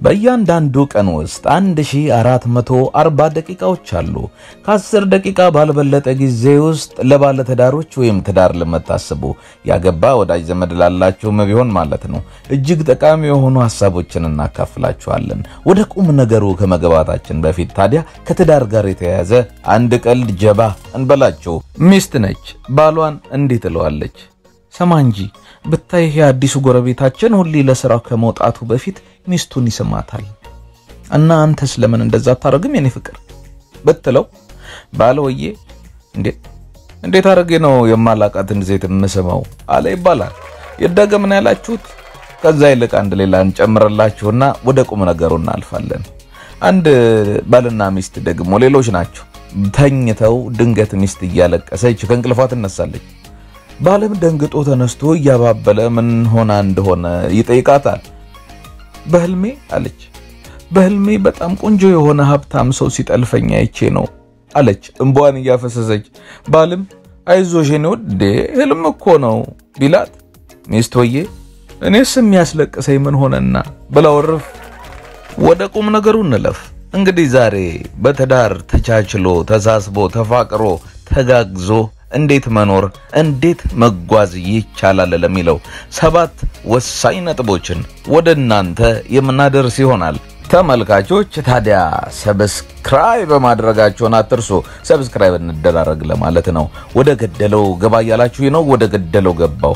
በእያንዳንዱ ቀን ውስጥ 1440 ደቂቃዎች አሉ። ከ10 ደቂቃ ባልበለጠ ጊዜ ውስጥ ለባለትዳሮች ወይም ትዳር ለምታስቡ ያገባ ወዳጅ ዘመድ ላላችሁም ቢሆን ማለት ነው እጅግ ጠቃሚ የሆኑ ሀሳቦችን እናካፍላችኋለን። ወደ ቁም ነገሩ ከመግባታችን በፊት ታዲያ ከትዳር ጋር የተያያዘ አንድ ቀልድ ጀባ እንበላችሁ። ሚስት ነች፣ ባሏን እንዲህ ትለዋለች ሰማ እንጂ ብታይ የአዲሱ ጎረቤታችን ሁሌ ለስራው ከመውጣቱ በፊት ሚስቱን ይስማታል እና አንተስ ለምን እንደዛ አታረግም የኔ ፍቅር ብትለው ባለወዬ እንዴ እንዴት አድርጌ ነው የማላቃትን ሴት የምስመው አለ ይባላል። ይደገምን ያላችሁት። ከዛ ይልቅ አንድ ሌላ እንጨምርላችሁና ወደ ቁም ነገሩ እናልፋለን። አንድ ባልና ሚስት ደግሞ ሌሎች ናቸው። ተኝተው ድንገት ሚስት እያለቀሰች ከእንቅልፏ ትነሳለች። ባለም ደንግጦ ተነስቶ እያባበለ ምን ሆና እንደሆነ ይጠይቃታል። በህልሜ አለች። በህልሜ በጣም ቆንጆ የሆነ ሀብታም ሰው ሲጠልፈኝ አይቼ ነው አለች እንባዋን እያፈሰሰች። ባልም አይዞሽ የኔ ውድ ህልም እኮ ነው ቢላት፣ ሚስቶዬ እኔስ የሚያስለቅሰኝ ምን ሆነና ብላ ወርፍ። ወደ ቁም ነገሩ እንለፍ። እንግዲህ ዛሬ በትዳር ተቻችሎ ተሳስቦ ተፋቅሮ ተጋግዞ እንዴት መኖር እንዴት መጓዝ ይቻላል ለሚለው ሰባት ወሳኝ ነጥቦችን ወደ እናንተ የምናደርስ ይሆናል። ተመልካቾች ታዲያ ሰብስክራይብ ማድረጋቸውን አትርሱ። ሰብስክራይብ እንደራረግ ለማለት ነው። ወደ ገደለው ገባ እያላችሁ ነው። ወደ ገደለው ገባው።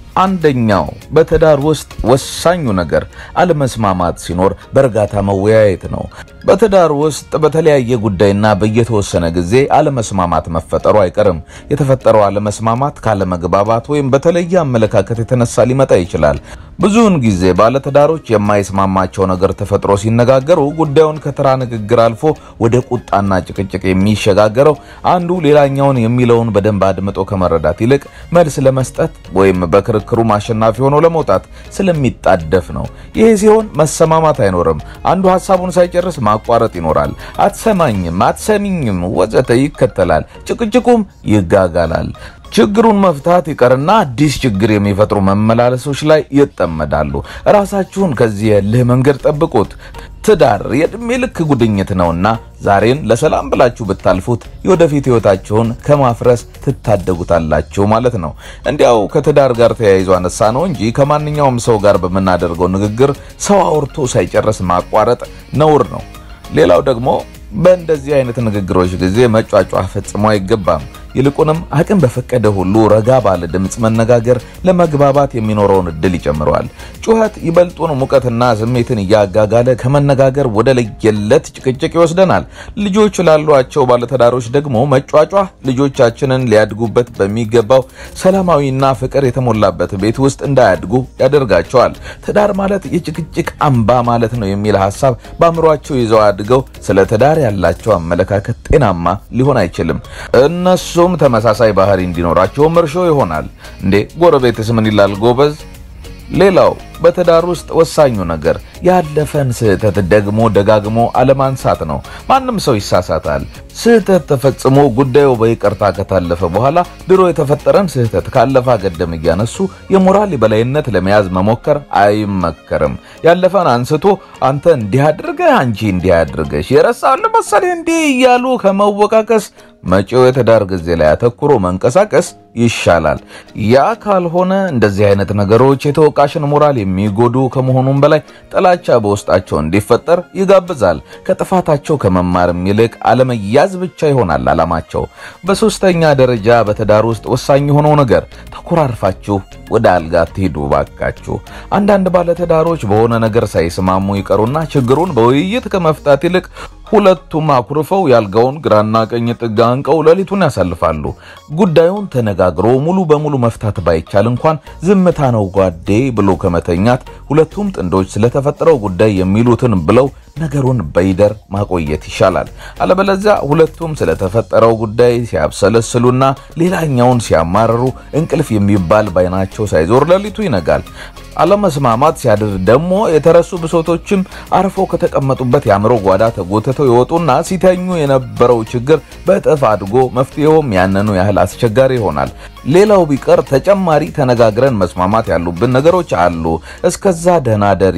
አንደኛው በትዳር ውስጥ ወሳኙ ነገር አለመስማማት ሲኖር በእርጋታ መወያየት ነው። በትዳር ውስጥ በተለያየ ጉዳይና በየተወሰነ ጊዜ አለመስማማት መፈጠሩ አይቀርም። የተፈጠረው አለመስማማት ካለመግባባት ወይም በተለየ አመለካከት የተነሳ ሊመጣ ይችላል። ብዙውን ጊዜ ባለትዳሮች የማይስማማቸው ነገር ተፈጥሮ ሲነጋገሩ ጉዳዩን ከተራ ንግግር አልፎ ወደ ቁጣና ጭቅጭቅ የሚሸጋገረው አንዱ ሌላኛውን የሚለውን በደንብ አድምጦ ከመረዳት ይልቅ መልስ ለመስጠት ወይም በክርክሩ አሸናፊ ሆኖ ለመውጣት ስለሚጣደፍ ነው። ይሄ ሲሆን መሰማማት አይኖርም። አንዱ ሀሳቡን ሳይጨርስ ማቋረጥ ይኖራል። አትሰማኝም፣ አትሰሚኝም ወዘተ ይከተላል። ጭቅጭቁም ይጋጋላል። ችግሩን መፍታት ይቀርና አዲስ ችግር የሚፈጥሩ መመላለሶች ላይ ይጠመዳሉ። ራሳችሁን ከዚህ የልህ መንገድ ጠብቁት። ትዳር የዕድሜ ልክ ጉድኝት ነውና ዛሬን ለሰላም ብላችሁ ብታልፉት የወደፊት ሕይወታችሁን ከማፍረስ ትታደጉታላችሁ ማለት ነው። እንዲያው ከትዳር ጋር ተያይዞ አነሳ ነው እንጂ ከማንኛውም ሰው ጋር በምናደርገው ንግግር ሰው አውርቶ ሳይጨርስ ማቋረጥ ነውር ነው። ሌላው ደግሞ በእንደዚህ አይነት ንግግሮች ጊዜ መጫጫህ ፈጽሞ አይገባም። ይልቁንም አቅም በፈቀደ ሁሉ ረጋ ባለ ድምፅ መነጋገር ለመግባባት የሚኖረውን እድል ይጨምረዋል። ጩኸት ይበልጡን ሙቀትና ስሜትን እያጋጋለ ከመነጋገር ወደ ለየለት ጭቅጭቅ ይወስደናል። ልጆች ላሏቸው ባለትዳሮች ደግሞ መጫጫህ ልጆቻችንን ሊያድጉበት በሚገባው ሰላማዊና ፍቅር የተሞላበት ቤት ውስጥ እንዳያድጉ ያደርጋቸዋል። ትዳር ማለት የጭቅጭቅ አምባ ማለት ነው የሚል ሀሳብ በአእምሯቸው ይዘው አድገው ስለ ትዳር ያላቸው አመለካከት ጤናማ ሊሆን አይችልም። እነሱ እሱም ተመሳሳይ ባህሪ እንዲኖራቸውም እርሾ ይሆናል። እንዴ ጎረቤትስ ምን ይላል ጎበዝ? ሌላው በትዳር ውስጥ ወሳኙ ነገር ያለፈን ስህተት ደግሞ ደጋግሞ አለማንሳት ነው። ማንም ሰው ይሳሳታል። ስህተት ተፈጽሞ ጉዳዩ በይቅርታ ከታለፈ በኋላ ድሮ የተፈጠረን ስህተት ካለፈ ገደም እያነሱ የሞራል የበላይነት ለመያዝ መሞከር አይመከርም። ያለፈን አንስቶ አንተ እንዲህ አድርገህ አንቺ እንዲህ አድርገሽ የረሳውን መሰለህ እንዲህ እያሉ ከመወቃቀስ መጪው የትዳር ጊዜ ላይ አተኩሮ መንቀሳቀስ ይሻላል። ያ ካልሆነ እንደዚህ አይነት ነገሮች የተወቃሽን ሞራል የሚጎዱ ከመሆኑም በላይ ጥላቻ በውስጣቸው እንዲፈጠር ይጋብዛል። ከጥፋታቸው ከመማርም ይልቅ አለመያዝ ብቻ ይሆናል ዓላማቸው። በሶስተኛ ደረጃ በትዳር ውስጥ ወሳኝ የሆነው ነገር ተኮራርፋችሁ ወደ አልጋ ትሄዱ ባካችሁ። አንዳንድ ባለትዳሮች በሆነ ነገር ሳይስማሙ ይቀሩና ችግሩን በውይይት ከመፍታት ይልቅ ሁለቱም አኩርፈው ያልጋውን ግራና ቀኝ ጥጋ አንቀው ሌሊቱን ያሳልፋሉ። ጉዳዩን ተነጋግሮ ሙሉ በሙሉ መፍታት ባይቻል እንኳን ዝምታ ነው ጓዴ ብሎ ከመተኛት ሁለቱም ጥንዶች ስለተፈጠረው ጉዳይ የሚሉትን ብለው ነገሩን በይደር ማቆየት ይሻላል። አለበለዚያ ሁለቱም ስለተፈጠረው ጉዳይ ሲያብሰለስሉና ሌላኛውን ሲያማርሩ እንቅልፍ የሚባል ባይናቸው ሳይዞር ሌሊቱ ይነጋል። አለመስማማት ሲያድር ደግሞ የተረሱ ብሶቶችም አርፎ ከተቀመጡበት የአእምሮ ጓዳ ተጎትተው ይወጡና ሲተኙ የነበረው ችግር በእጥፍ አድጎ መፍትሄውም ያንኑ ያህል አስቸጋሪ ይሆናል። ሌላው ቢቀር ተጨማሪ ተነጋግረን መስማማት ያሉብን ነገሮች አሉ። እስከዛ ደህና ደሪ፣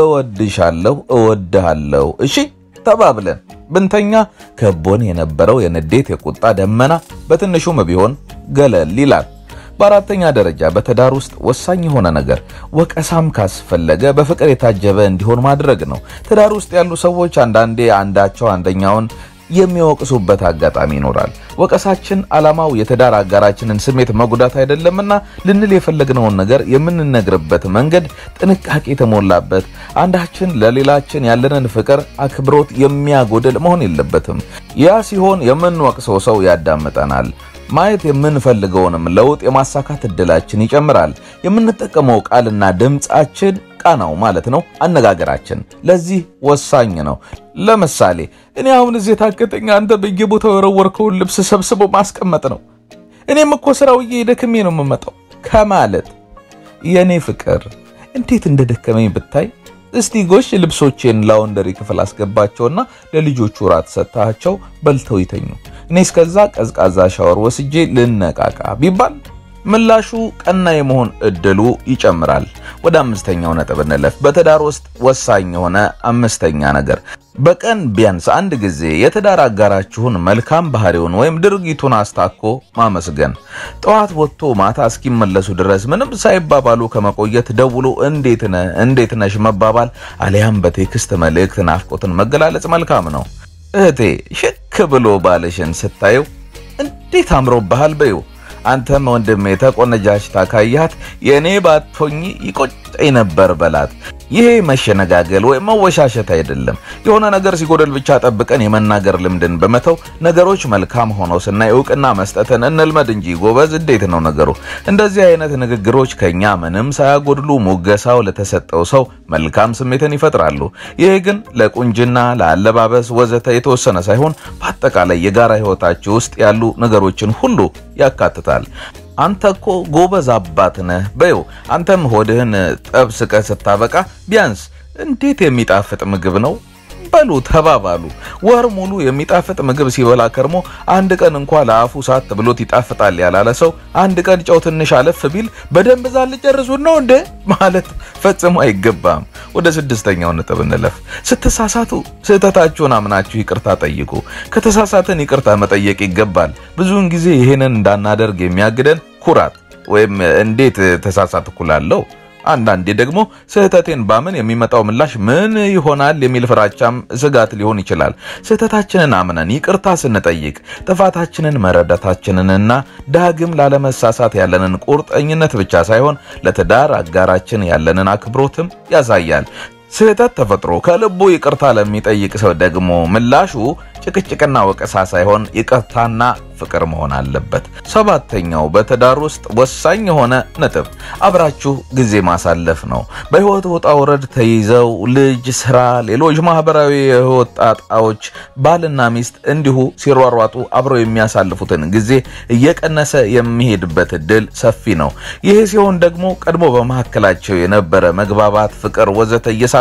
እወድሻለሁ፣ እወድሃለሁ፣ እሺ ተባብለን ብንተኛ ከቦን የነበረው የንዴት የቁጣ ደመና በትንሹም ቢሆን ገለል ይላል። በአራተኛ ደረጃ በትዳር ውስጥ ወሳኝ የሆነ ነገር ወቀሳም ካስፈለገ በፍቅር የታጀበ እንዲሆን ማድረግ ነው። ትዳር ውስጥ ያሉ ሰዎች አንዳንዴ አንዳቸው አንደኛውን የሚወቅሱበት አጋጣሚ ይኖራል። ወቀሳችን ዓላማው የትዳር አጋራችንን ስሜት መጉዳት አይደለምና ልንል የፈለግነውን ነገር የምንነግርበት መንገድ ጥንቃቄ የተሞላበት አንዳችን ለሌላችን ያለንን ፍቅር፣ አክብሮት የሚያጎድል መሆን የለበትም። ያ ሲሆን የምንወቅሰው ሰው ያዳምጠናል። ማየት የምንፈልገውንም ለውጥ የማሳካት እድላችን ይጨምራል። የምንጠቀመው ቃልና ድምፃችን ቃናው ማለት ነው አነጋገራችን ለዚህ ወሳኝ ነው። ለምሳሌ እኔ አሁን እዚህ የታገተኛ አንተ በየቦታው የወረወርከውን ልብስ ሰብስቦ ማስቀመጥ ነው። እኔም እኮ ስራው ደክሜ ነው የምመጣው ከማለት የእኔ ፍቅር እንዴት እንደደከመኝ ብታይ እስቲ ጎሽ ልብሶቼን ላውንደሪ ክፍል አስገባቸውና ለልጆቹ ራት ሰጥታቸው በልተው ይተኙ፣ እኔ እስከዛ ቀዝቃዛ ሻወር ወስጄ ልነቃቃ ቢባል ምላሹ ቀና የመሆን እድሉ ይጨምራል። ወደ አምስተኛው ነጥብ እንለፍ። በትዳር ውስጥ ወሳኝ የሆነ አምስተኛ ነገር በቀን ቢያንስ አንድ ጊዜ የትዳር አጋራችሁን መልካም ባህሪውን ወይም ድርጊቱን አስታኮ ማመስገን። ጠዋት ወጥቶ ማታ እስኪመለሱ ድረስ ምንም ሳይባባሉ ከመቆየት ደውሎ እንዴት ነህ እንዴት ነሽ መባባል አሊያም በቴክስት መልእክት ናፍቆትን መገላለጽ መልካም ነው። እህቴ ሽክ ብሎ ባልሽን ስታየው እንዴት አምሮብሃል በይው። አንተም ወንድሜ ተቆነጃጅታ ካያት የእኔ ባቶኝ ይቆጨኝ ነበር በላት። ይሄ መሸነጋገል ወይም መወሻሸት አይደለም። የሆነ ነገር ሲጎደል ብቻ ጠብቀን የመናገር ልምድን በመተው ነገሮች መልካም ሆነው ስናይ እውቅና መስጠትን እንልመድ እንጂ ጎበዝ፣ እንዴት ነው ነገሩ? እንደዚህ አይነት ንግግሮች ከኛ ምንም ሳያጎድሉ ሙገሳው ለተሰጠው ሰው መልካም ስሜትን ይፈጥራሉ። ይሄ ግን ለቁንጅና፣ ለአለባበስ ወዘተ የተወሰነ ሳይሆን በአጠቃላይ የጋራ ሕይወታችሁ ውስጥ ያሉ ነገሮችን ሁሉ ያካትታል። አንተ እኮ ጎበዝ አባት ነህ በይው። አንተም ሆድህን ጠብስቀህ ስታበቃ ቢያንስ እንዴት የሚጣፍጥ ምግብ ነው በሉ ተባባሉ። ወር ሙሉ የሚጣፍጥ ምግብ ሲበላ ከርሞ አንድ ቀን እንኳ ለአፉ ሳት ብሎት ይጣፍጣል ያላለ ሰው አንድ ቀን ጨው ትንሽ አለፍ ቢል በደንብ ዛል ጨርሱን ነው እንደ ማለት ፈጽሞ አይገባም። ወደ ስድስተኛው ነጥብ እንለፍ። ስትሳሳቱ ስህተታችሁን አምናችሁ ይቅርታ ጠይቁ። ከተሳሳትን ይቅርታ መጠየቅ ይገባል። ብዙውን ጊዜ ይህንን እንዳናደርግ የሚያግደን ኩራት ወይም እንዴት ተሳሳትኩ እላለሁ አንዳንዴ ደግሞ ስህተቴን ባምን የሚመጣው ምላሽ ምን ይሆናል የሚል ፍራቻም ስጋት ሊሆን ይችላል። ስህተታችንን አምነን ይቅርታ ስንጠይቅ ጥፋታችንን መረዳታችንንና ዳግም ላለመሳሳት ያለንን ቁርጠኝነት ብቻ ሳይሆን ለትዳር አጋራችን ያለንን አክብሮትም ያሳያል። ስህተት ተፈጥሮ ከልቡ ይቅርታ ለሚጠይቅ ሰው ደግሞ ምላሹ ጭቅጭቅና ወቀሳ ሳይሆን ይቅርታና ፍቅር መሆን አለበት። ሰባተኛው በትዳር ውስጥ ወሳኝ የሆነ ነጥብ አብራችሁ ጊዜ ማሳለፍ ነው። በሕይወት ውጣ ውረድ ተይዘው ልጅ፣ ስራ፣ ሌሎች ማህበራዊ የሕይወት ጣጣዎች ባልና ሚስት እንዲሁ ሲሯሯጡ አብረው የሚያሳልፉትን ጊዜ እየቀነሰ የሚሄድበት እድል ሰፊ ነው። ይህ ሲሆን ደግሞ ቀድሞ በመካከላቸው የነበረ መግባባት፣ ፍቅር ወዘተ እየሳሳ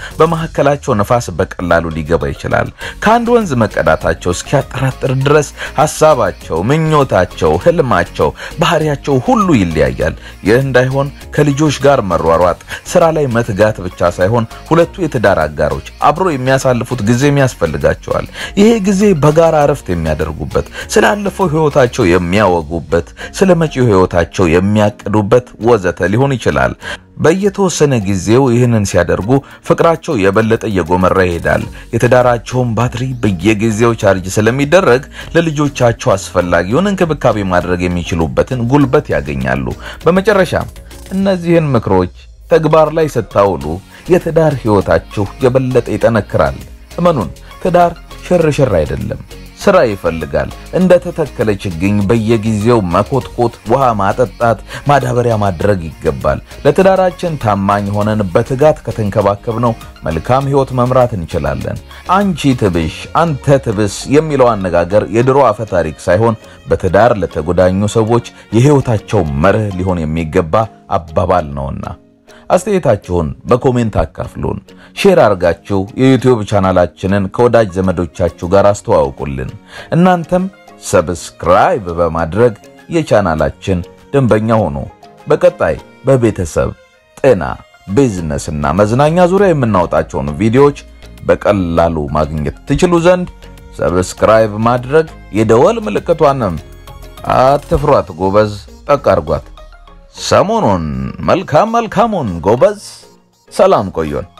በመካከላቸው ነፋስ በቀላሉ ሊገባ ይችላል። ከአንድ ወንዝ መቀዳታቸው እስኪያጠራጥር ድረስ ሀሳባቸው፣ ምኞታቸው፣ ህልማቸው፣ ባህሪያቸው ሁሉ ይለያያል። ይህ እንዳይሆን ከልጆች ጋር መሯሯጥ፣ ስራ ላይ መትጋት ብቻ ሳይሆን ሁለቱ የትዳር አጋሮች አብሮ የሚያሳልፉት ጊዜም ያስፈልጋቸዋል። ይሄ ጊዜ በጋራ እረፍት የሚያደርጉበት፣ ስላለፈው ህይወታቸው የሚያወጉበት፣ ስለ መጪው ህይወታቸው የሚያቅዱበት ወዘተ ሊሆን ይችላል። በየተወሰነ ጊዜው ይህንን ሲያደርጉ ፍቅራቸው የበለጠ እየጎመራ ይሄዳል። የትዳራቸውን ባትሪ በየጊዜው ቻርጅ ስለሚደረግ ለልጆቻቸው አስፈላጊውን እንክብካቤ ማድረግ የሚችሉበትን ጉልበት ያገኛሉ። በመጨረሻም እነዚህን ምክሮች ተግባር ላይ ስታውሉ የትዳር ህይወታችሁ የበለጠ ይጠነክራል። እመኑን፣ ትዳር ሽርሽር አይደለም፣ ስራ ይፈልጋል። እንደ ተተከለ ችግኝ በየጊዜው መኮትኮት፣ ውሃ ማጠጣት፣ ማዳበሪያ ማድረግ ይገባል። ለትዳራችን ታማኝ ሆነን በትጋት ከተንከባከብነው መልካም ሕይወት መምራት እንችላለን። አንቺ ትብሽ አንተ ትብስ የሚለው አነጋገር የድሮ አፈ ታሪክ ሳይሆን በትዳር ለተጎዳኙ ሰዎች የሕይወታቸው መርህ ሊሆን የሚገባ አባባል ነውና አስተያየታችሁን በኮሜንት አካፍሉን። ሼር አርጋችሁ የዩቲዩብ ቻናላችንን ከወዳጅ ዘመዶቻችሁ ጋር አስተዋውቁልን። እናንተም ሰብስክራይብ በማድረግ የቻናላችን ደንበኛ ሆኑ። በቀጣይ በቤተሰብ ጤና፣ ቢዝነስ እና መዝናኛ ዙሪያ የምናወጣቸውን ቪዲዮዎች በቀላሉ ማግኘት ትችሉ ዘንድ ሰብስክራይብ ማድረግ የደወል ምልክቷንም አትፍሯት ጎበዝ፣ ጠቅ አርጓት። ሰሞኑን መልካም መልካሙን ጎበዝ። ሰላም ቆዩን።